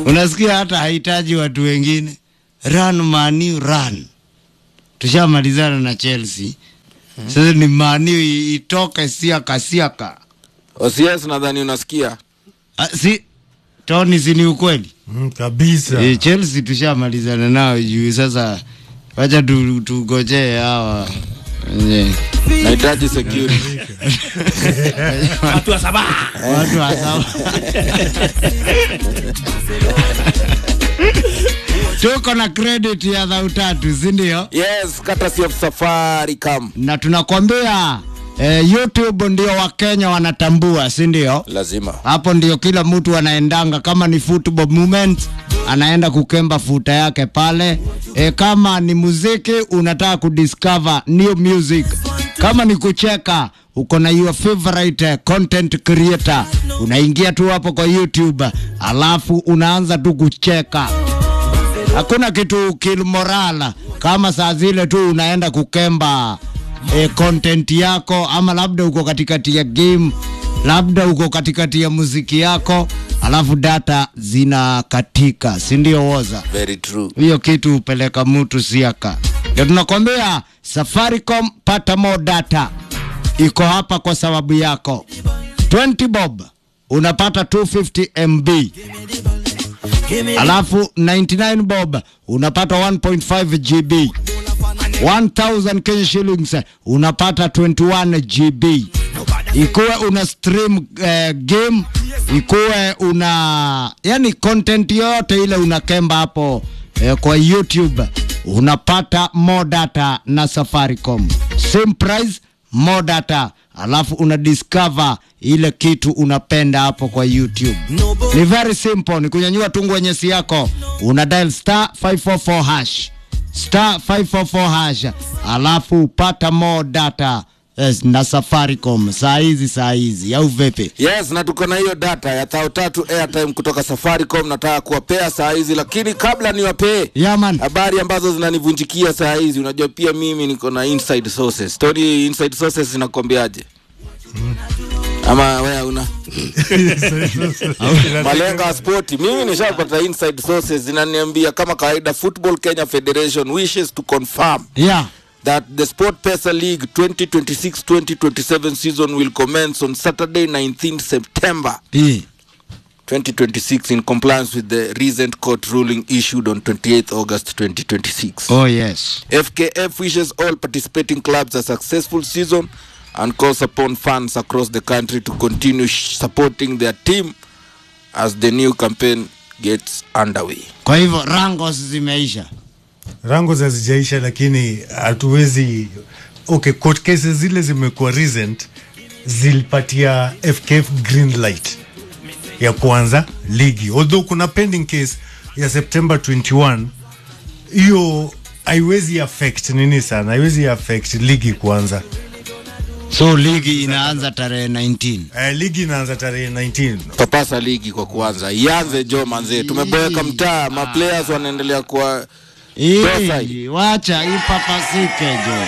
Unasikia, hata hahitaji watu wengine. Run Manu, run. Tushamalizana na Chelsea. Sasa ni Manu i- itoke siaka siaka. OCS nadhani unasikia. Ah, si Tony, si ni ukweli? Mm, kabisa E, Chelsea tushamalizana nao juu sasa, wacha tu- tugojee hawa wenye Nahitaji security. watu wa Sabaa. watu wa sawa. Tuko na credit ya dhau tatu, si ndio? Yes, courtesy of Safaricom. Na tunakwambia eh, YouTube ndio Wakenya wanatambua, si ndio? Lazima. hapo ndio kila mtu anaendanga, kama ni football movement anaenda kukemba futa yake pale. E, kama ni muziki unataka kudiscover new music, kama ni kucheka uko na your favorite eh, content creator, unaingia tu hapo kwa YouTube alafu unaanza tu kucheka hakuna kitu kilmorala kama saa zile tu unaenda kukemba e, content yako, ama labda uko katikati ya game, labda uko katikati ya muziki yako, alafu data zinakatika, si ndio? Woza Very true. hiyo kitu hupeleka mtu siaka. Ndio tunakwambia Safaricom, pata more data, iko hapa kwa sababu yako. 20 bob unapata 250 MB alafu 99 bob unapata 1.5 GB 1000 Kenya shillings unapata 21 GB ikuwe una stream eh, game ikuwe una yani content yote ile unakemba hapo eh, kwa YouTube unapata more data na Safaricom same price more data alafu una discover ile kitu unapenda hapo kwa YouTube. Ni very simple, ni kunyanyua tu ngwenyesi yako, una dial star 544 hash star 544 hash, alafu upata more data yes, na Safaricom saa hizi saa hizi, au vipi? Yes, na tuko na hiyo data ya thao tatu airtime kutoka Safaricom. Nataka kuwapea saa hizi, lakini kabla niwapee Yeah, man. habari ambazo zinanivunjikia saa hizi, unajua pia mimi niko na inside sources. Story inside sources zinakwambiaje? Ama wewe una malenga ya spoti. Mimi nishapata inside sources zinaniambia kama kawaida, Football Kenya Federation wishes to confirm Yeah. that the Sport Pesa League 2026-2027 season will commence on Saturday 19 September Eh. 2026 in compliance with the recent court ruling issued on 28th August 2026. Oh yes. FKF wishes all participating clubs a successful season and calls upon fans across the country to continue sh- supporting their team as the new campaign gets underway. Kwa hivyo rangos zimeisha. rango hazijaisha lakini hatuwezi okay court cases zile zimekuwa recent zilipatia fkf green light ya kuanza ligi although kuna pending case ya september 21 hiyo haiwezi affect nini sana haiwezi affect ligi kuanza So ligi inaanza tarehe 19. uh, ligi inaanza tarehe 19 papasa ligi kwa kuanza ianze jo manzee tumeboeka mtaa maplayers wanaendelea kuwa Tosa Hii wacha ipapasike jo.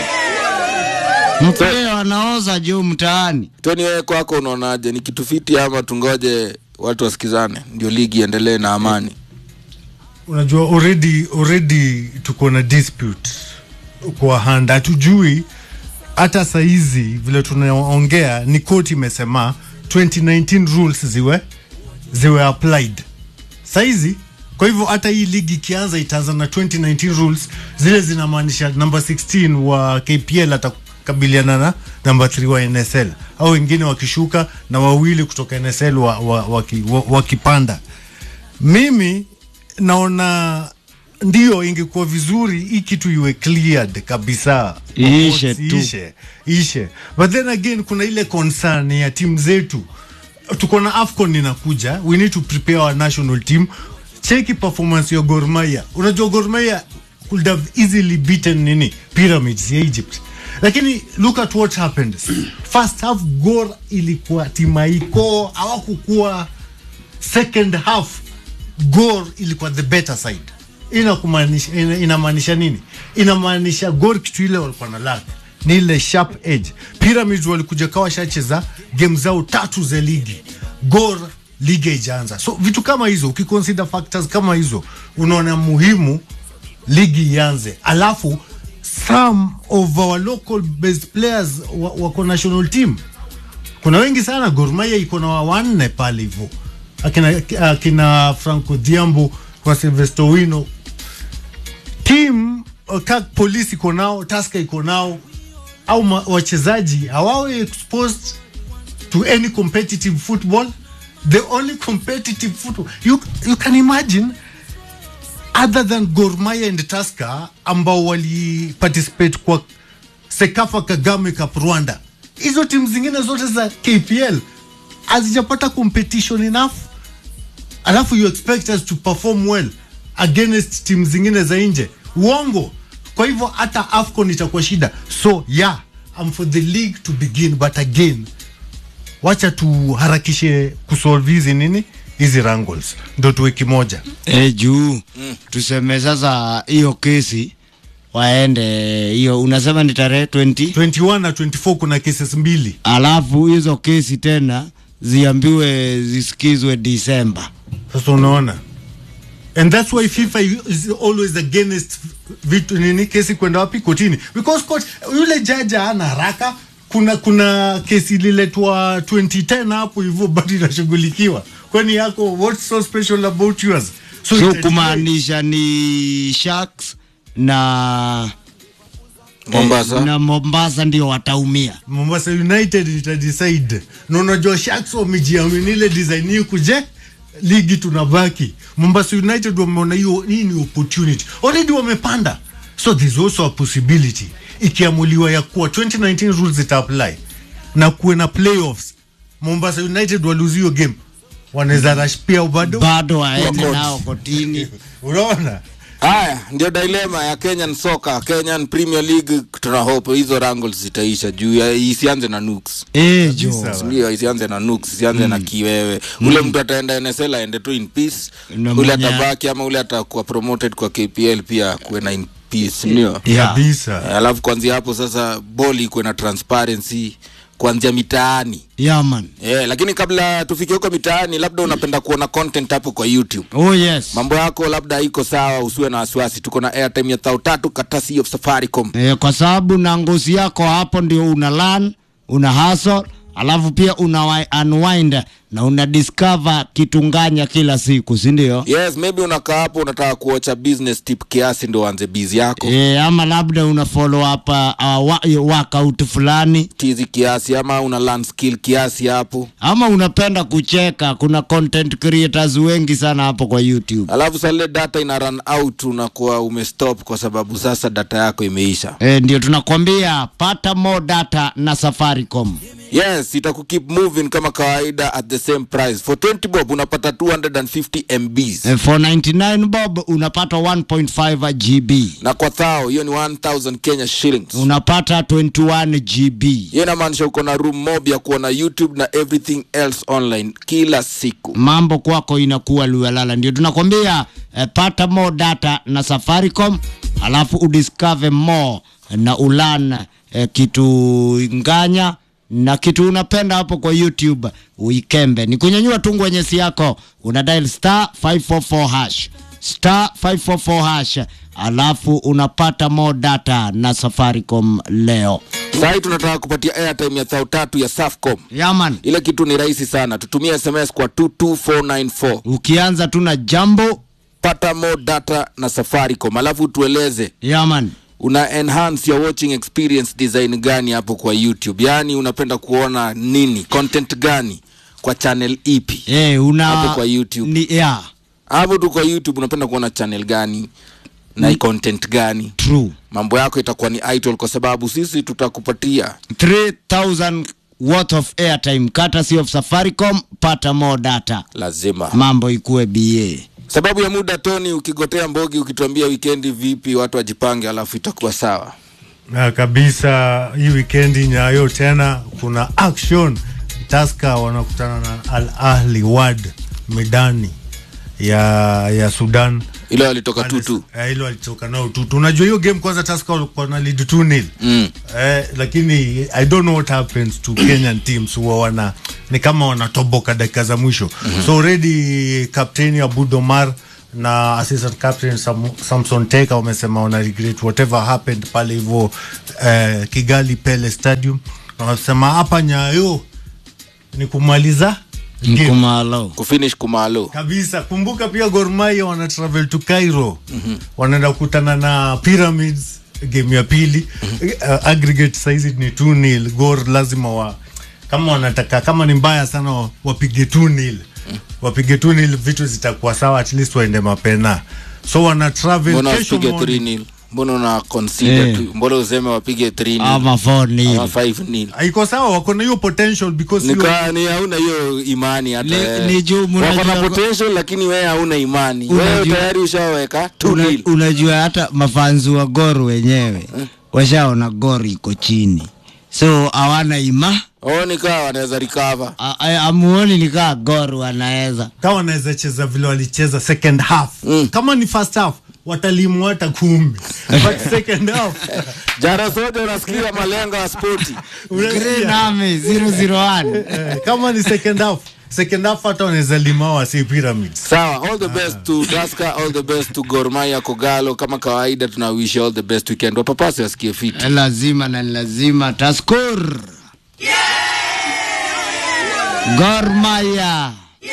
Mpira wanaoza juu mtaani. toni wewe kwako unaonaje ni kitu fiti ama tungoje watu wasikizane ndio ligi iendelee na amani unajua already already tuko na dispute kwa hand hatujui hata saizi vile tunaongea ni koti imesema 2019 rules ziwe ziwe applied saizi kwa hivyo hata hii ligi ikianza itaanza na 2019 rules zile zinamaanisha number 16 wa kpl atakabiliana na number 3 wa nsl au wengine wakishuka na wawili kutoka nsl wakipanda wa, wa, waki- wa, wakipanda mimi naona ndio ingekuwa vizuri hii kitu iwe cleared kabisa Iishe tu. ishe, ishe. but then again kuna ile concern ya timu zetu tuko na afcon inakuja we need to prepare our national team cheki performance ya Gor Mahia unajua Gor Mahia could have easily beaten nini pyramids ya Egypt lakini look at what happened first half Gor ilikuwa timaiko hawakukuwa second half Gor ilikuwa the better side. Ina kumaanisha ina, inamaanisha nini? Inamaanisha Gor kitu ile walikuwa na lack ni ile sharp edge. Pyramids walikuja kawa shacheza game zao tatu za ligi. Gor ligi haijaanza so vitu kama hizo ukiconsider factors kama hizo unaona muhimu ligi ianze alafu some of our local best players wa- wako national team kuna wengi sana Gor Mahia iko na wanne pale hivyo akina, akina Franco Diambo kwa Silvestre Wino team uh, kak polisi iko nao Tusker iko nao au ma- wachezaji hawawe exposed to any competitive football the only competitive football you, you can imagine other than Gor Mahia and Tusker ambao wali participate kwa Sekafa Kagame Cup Rwanda, hizo timu zingine zote za KPL hazijapata competition enough, alafu you expect us to perform well against timu zingine za nje. Uongo. Kwa hivyo hata AFCON itakuwa shida. So yeah, I'm for the league to begin but again wacha tuharakishe kusolve hizi nini hizi wrangles ndo tuwe kimoja e, juu tuseme sasa hiyo kesi waende hiyo unasema ni tarehe 20 21 na 24 kuna cases mbili alafu hizo kesi tena ziambiwe zisikizwe Disemba. sasa unaona and that's why fifa is always against vitu nini kesi kwenda wapi kotini because court, yule jaja ana haraka kuna kuna kesi ililetwa 2010 hapo hivyo bado inashughulikiwa kwani yako what's so special about yours So itajiwa- kumaanisha ni Sharks na Mombasa. eh, na Mombasa ndio wataumia. Mombasa United itadecide na unajua Sharks wamejiamini ile design hii kuje ligi tunabaki. Mombasa United wameona hiyo hii ni opportunity. Already wamepanda. So there's also a possibility ikiamuliwa ya kuwa 2019 rules ita apply na kuwe na playoffs. Mombasa United waluzi hiyo game. Wanaweza rush pia bado. Bado waende Court. nao kotini. Unaona? haya ndio dilema ya kenyan soka kenyan premier league tuna hope hizo wrangles zitaisha juu ya isianze na nuks Eh, jo. Kabisa. ndio isianze na nuks isianze na kiwewe ule mtu ataenda nsl aende tu in peace Na ule mwenye- atabaki ama ule atakuwa promoted kwa kpl pia kuwe na in peace ndio Yeah. Kabisa. alafu kuanzia hapo sasa boli ikuwe na transparency kuanzia mitaani Yeah, man. yeah, lakini kabla tufike huko mitaani labda unapenda kuona content hapo kwa youtube Oh yes. mambo yako labda iko sawa usiwe na wasiwasi tuko na airtime ya thao tatu katasi of safaricom Eh, kwa sababu na ngozi yako hapo ndio una learn, una hustle, alafu pia una wi- unwind na una discover kitunganya kila siku, si ndio? yes maybe unakaa hapo unataka kuocha business tip kiasi ndo uanze bizi yako E, ama labda una follow up uh, wa, workout fulani tizi kiasi ama una learn skill kiasi hapo ama unapenda kucheka. Kuna content creators wengi sana hapo kwa YouTube. alafu salile data ina run out unakuwa umestop kwa sababu sasa data yako imeisha E, ndio tunakwambia pata more data na Safaricom. yes itakukeep moving kama kawaida at the same price for 20 bob unapata 250 mbs E, for 99 bob unapata 1.5 GB, na kwa thao hiyo ni 1000 kenya shillings unapata 21 GB. hiyo inamaanisha uko na room mob ya kuona youtube na everything else online kila siku mambo kwako inakuwa lualala. Ndio tunakwambia eh, pata more data na Safaricom, alafu udiscover more na ulan eh, kitu nganya na kitu unapenda hapo kwa YouTube uikembe. Ni kunyanyua tu ngwenyesi yako, una dial star 544 hash star 544 hash, alafu unapata more data na Safaricom leo. sahii tunataka kupatia airtime ya thao tatu ya safcom Yaman, ile kitu ni rahisi sana tutumie sms kwa 22494 ukianza tu na jambo pata more data na safaricom alafu tueleze yaman una enhance your watching experience design gani hapo kwa youtube yaani unapenda kuona nini content gani kwa channel ipi Eh, una Hapo kwa YouTube. Ni, yeah, hapo tu kwa youtube unapenda kuona channel gani na content gani true. mambo yako itakuwa ni idol kwa sababu sisi tutakupatia 3000 worth of airtime courtesy of Safaricom, pata more data. lazima Mambo ikue BA. sababu ya muda toni ukigotea mbogi ukituambia wikendi vipi watu wajipange alafu itakuwa sawa na kabisa hii wikendi nyayo tena kuna action taska wanakutana na al ahli wad medani ya ya Sudan ile walitoka tutu Eh, hilo alitoka nao tutu. Unajua hiyo game kwanza Tusker walikuwa na lead 2-0. mm. Eh, lakini I don't know what happens to Kenyan teams huwa wana ni kama wanatoboka dakika za mwisho. So already captain Abud Omar na assistant captain Sam, Samson Teka wamesema wana regret whatever happened pale hivyo eh, Kigali Pele Stadium. Na Wanasema hapa Nyayo ni kumaliza game mkumalo kufinish kumalo kabisa. Kumbuka pia Gor Mahia wana travel to Cairo mm-hmm. wanaenda kukutana na Pyramids game ya pili mm-hmm. uh, aggregate saizi ni 2-0 Gor lazima wa kama wanataka kama ni mbaya sana wa- wapige 2-0 wapige 2-0 vitu zitakuwa sawa at least waende mapena so wana travel mbona kesho wasipige morning. 3 nil mbona una consider Eh. tu mbona useme wapige 3 nil ama 4 ama nil 5 nil iko sawa wako na hiyo potential because hiyo- nika ni hauna hiyo imani hata Ni- wewe. ni juu wako na mnajua- potential lakini wewe hauna imani Unajua- wewe tayari ushaweka 2 Una, nil unajua hata mafanzi wa Gor wenyewe washaona Gor iko chini, so hawana ima oh nikaa wanaweza recover A- a- amuoni nikaa Gor wanaweza kama wanaweza cheza vile walicheza second half Mm. kama ni first half watalimwa hata kumi but second half jara sote unasikia malengo ya spoti Green unasikia? Army 001 Eh, kama ni second half second half hata wanaweza lima wasi pyramids sawa all the best to Tusker all the best to Gor Mahia Kogalo kama kawaida tuna wish all the best weekend wapapasi wasikie fiti lazima na ni lazima Taskur Gor Mahia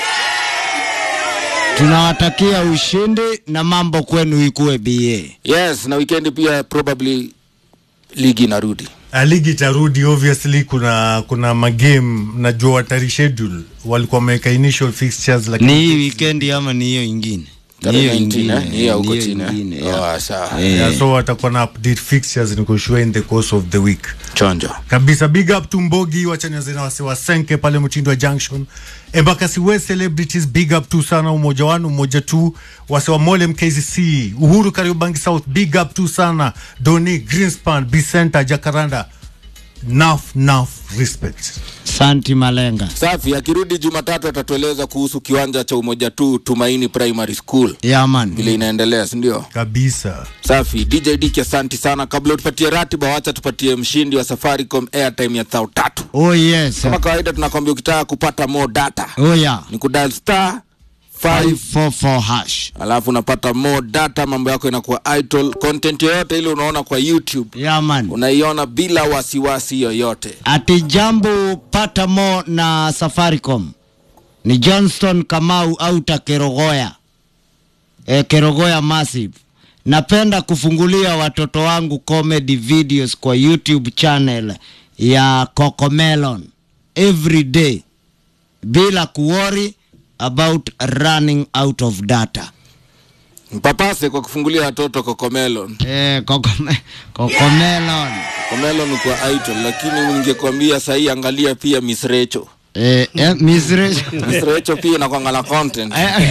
tunawatakia ushindi na mambo kwenu ikuwe BA. yes na weekend pia probably ligi inarudi Ah, ligi itarudi obviously kuna kuna magame najua watari schedule walikuwa wameweka initial fixtures Ni lakini hii weekend ama ni hiyo ingine? Ni Tarehe hiyo 19, ingine, eh? Ni hiyo huko ni hiyo chini, eh? ingine, Oh, yeah. sawa. Eh. yeah, so watakuwa na update fixtures niko sure in the course of the week chonjo kabisa big up to mbogi wachanyazina wasi wasenke pale mtindo wa junction embakasi west celebrities big up tu sana umoja wanu umoja tu wasi wa mole mkcc uhuru kariobangi south big up tu sana doni greenspan bicenta jacaranda naf naf respect Santi Malenga. safi akirudi jumatatu atatueleza kuhusu kiwanja cha umoja tu tumaini primary school Yeah, man. vile inaendelea sindio kabisa safi dj dik asanti sana kabla tupatie ratiba wacha tupatie mshindi wa safaricom airtime ya thao tatu Oh yes. kama kawaida tunakwambia ukitaka kupata more data Oh yeah. ni kudal star 5 544 hash. alafu unapata more data mambo yako inakuwa idle content yoyote ile unaona kwa youtube Yeah, man. unaiona bila wasiwasi yoyote Ati jambo pata mo na Safaricom ni Johnston Kamau au Takerogoya e, Kerogoya Massive. Napenda kufungulia watoto wangu comedy videos kwa YouTube channel ya Cocomelon every day bila kuworry about running out of data. mpapase kwa kufungulia watoto kokomelon Eh, Cocome- Cocomelon. komelon kwa idle lakini ningekwambia sahii angalia pia miss recho Eh, eh, Miss Rachel. miss recho pia inakwanga na content Eh,